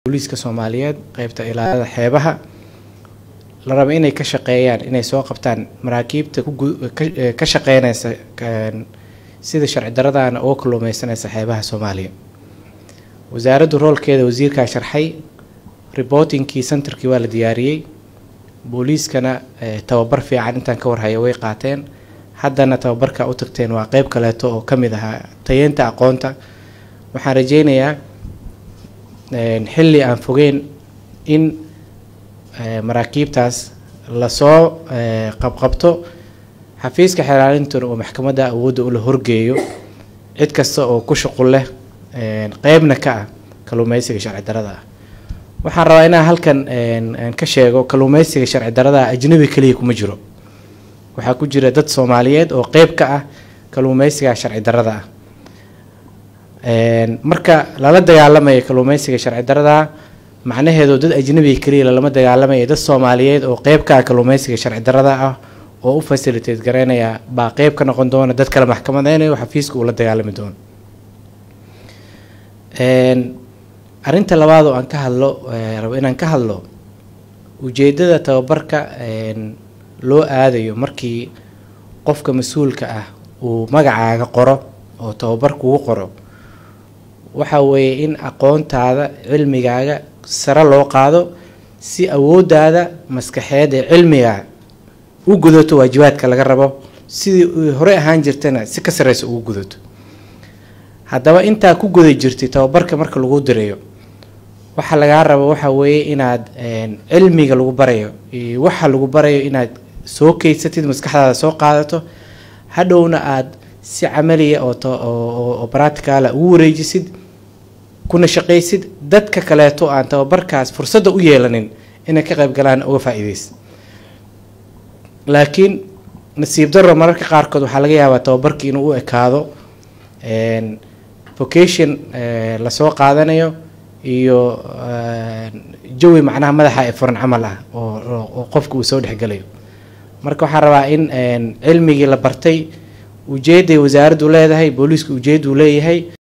booliiska soomaaliyeed qeybta ilaalada xeebaha la rabo inay ka shaqeeyaan inay soo qabtaan maraakiibta ka shaqeynaysa sida sharci daradana oo kalluumeysanaysa xeebaha soomaaliya wasaaraddu roolkeeda wasiirkaa sharxay reportingkii centerkii waa la diyaariyey booliiskana tababar fiican intaan ka warhaya way qaateen haddana tababarka u tagteen waa qeyb kaleeto oo ka mid ahaa tayeynta aqoonta waxaan rajeynayaa xilli aan fogeyn in maraakiibtaas lasoo qabqabto xafiiska xelaalintuna uu maxkamadda awoodda ula horgeeyo cid kasta oo ku shuqul leh qeybna ka ah kalluumeysiga sharci darada ah waxaan rabaa inaan halkan ka sheego kalluumeysiga sharci darada ajnabi kaliya kuma jiro waxaa ku jira dad soomaaliyeed oo qeyb ka ah kalluumeysiga sharci darada ah marka lala dagaalamayo kalluumeysiga sharci darada macnaheedu dad ajnabiga kaliya lalama dagaalamayo dad soomaaliyeed oo qeyb ka ah kalluumeysiga sharci darada ah oo u facilitate gareynaya baa qeyb ka noqon doona dad kale maxkamadeynayo xafiiska uu la dagaalami doono arrinta labaad oo aan ka hadlo rabo inaan ka hadlo ujeedada tababarka loo aadayo markii qofka mas-uulka ah uu magacaaga qoro oo tababar kugu qoro waxa weeye in aqoontaada cilmigaaga sare loo qaado si awooddaada maskaxeed ee cilmiga u gudato waajibaadka laga rabo sidii horey ahaan jirtana si ka sareysa ugu gudato haddaba intaa ku guda jirtay tababarka marka lagu dirayo waxa lagaa rabo waxa weeye inaad cilmiga lagu barayo iyo waxa lagu barayo inaad soo keysatid maskaxdaada soo qaadato hadhowna aad si camaliya oo bracticala ugu wareejisid kuna shaqaysid dadka kaleeto aan tababarkaas fursadda u yeelanin inay ka qayb galaan uga faa-iideysa laakiin nasiib daro mararka qaarkood waxaa laga yaabaa tababarkii inuu u ekaado vocation lasoo qaadanayo iyo jawi macnaha madaxa ee furan camal ah oo qofka uu soo dhexgelayo marka waxaan rabaa in cilmigii la bartay ujeeday wasaaraddu leedahay booliiska ujeeduu leeyahay